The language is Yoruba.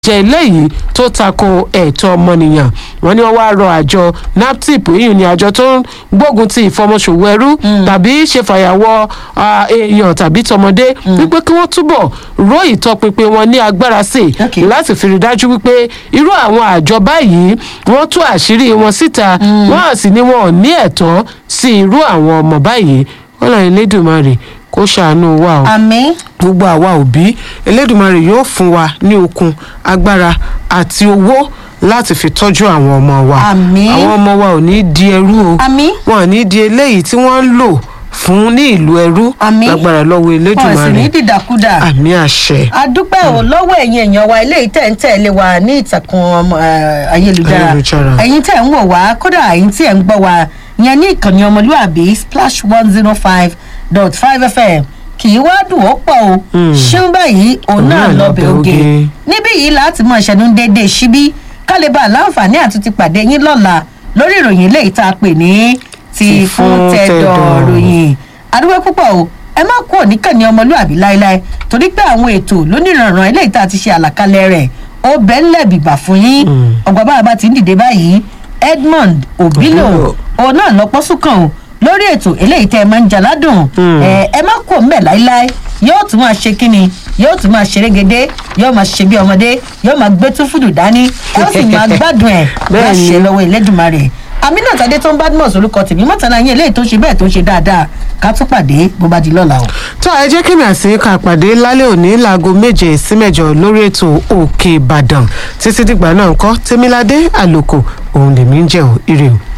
jẹ́ eléyìí tó tako ẹ̀tọ́ ọmọnìyàn wọ́n ní wọ́n wá rọ àjọ naptip èyí ni àjọ tó ń gbógun ti ìfọmọṣòwò ẹrú tàbí ṣe fàyàwọ́ ah, èèyàn tàbí tọmọdé wípé kí wọ́n túbọ̀ ró ìtọpinpin wọn ní agbára sí i Okay. láti fi rí dájú wípé irú àwọn àjọ báyìí wọ́n tú àṣírí wọn síta wọ́n á sì ní wọn ò ní ẹ̀tọ́ sí irú àwọn ọmọ báyìí wọ́n lọ Elédùmarè kó ṣàánú wa o àmì gbogbo àwa òbí elédùnmarè yóò fún wa ní okun agbára àti owó láti fi tọ́jú àwọn ọmọ wa Àmín. àwọn ọmọ wa ò ní di ẹrú o Àmín. wọn ò ní di eléyìí tí wọ́n ń lò fún ní ìlú ẹrú Àmín. lágbára lọ́wọ́ wọn sì ní elédùnmarè dìdàkudà. àmì àṣẹ adúpẹ́ ò lọ́wọ́ ẹ̀yin èèyàn wa eléyìí tẹ̀ ń tẹ̀lé wa ní ìtàkùn ọmọ, eh, ayélujára Ayélujára. ẹ̀yin tẹ̀ ń wò wá kódà ẹ̀yin tí ẹ̀ ń gbọ́ wa yẹn ní ìkànnì ọmọlúwàbí splash one zero five dot five fm kì í wá dùn ó pọ̀ o ṣéun báyìí òun náà náà lọ́bẹ̀ lọ́bẹ̀ oge oge. níbí yìí láti mọ ìṣẹ́nu déédéé síbí kálíbà láǹfààní àti ti pàdé yín lọ́la lórí ìròyìn eléyìí tá a pè ní ti Ti fún fún tẹ̀dọ̀ tẹ̀dọ̀. ròyìn adúgbò púpọ̀ o ẹ má kú òníkànnì ọmọlúàbí láéláé torí pé àwọn ètò lónìrànràn eléyìí tá a ti ṣe àlàkalẹ̀ rẹ̀ ó bẹ́ ńlẹ̀ bìbà fún yín ọgbà bá a bá ti ń dìde báyìí edmond obilo Obilo. òun náà lọ pọ́sùkàn o lórí ètò eléyìí tẹ́ ẹ máa ń jaládùn ẹ ẹ má kú òǹbẹ̀ láéláé yóò tún máa ṣe kínni yóò tún máa ṣeré gédé yóò máa ṣe bí ọmọdé yóò máa gbé túfúdù dání ẹ ó sì máa gbádùn ẹ Bẹ́ẹ̀ ni. láṣẹ lọ́wọ́ Elédùmarè aminat adé tó ń badmus orúkọ tèmi mọ́tàlá yín eléyìí tó ṣe bẹ́ẹ̀ tó ṣe dáadáa ká tún pàdé bó bá di lọ́la o. tó ẹ jẹ́ kí mi àti ká pàdé lálẹ́ òní láago méje sí mẹ́jọ lórí ètò òkè ìbàdàn títí dìgbà náà ń kọ́ tèmiládé àlòkò òun lèmi ń jẹ́ ò ire o.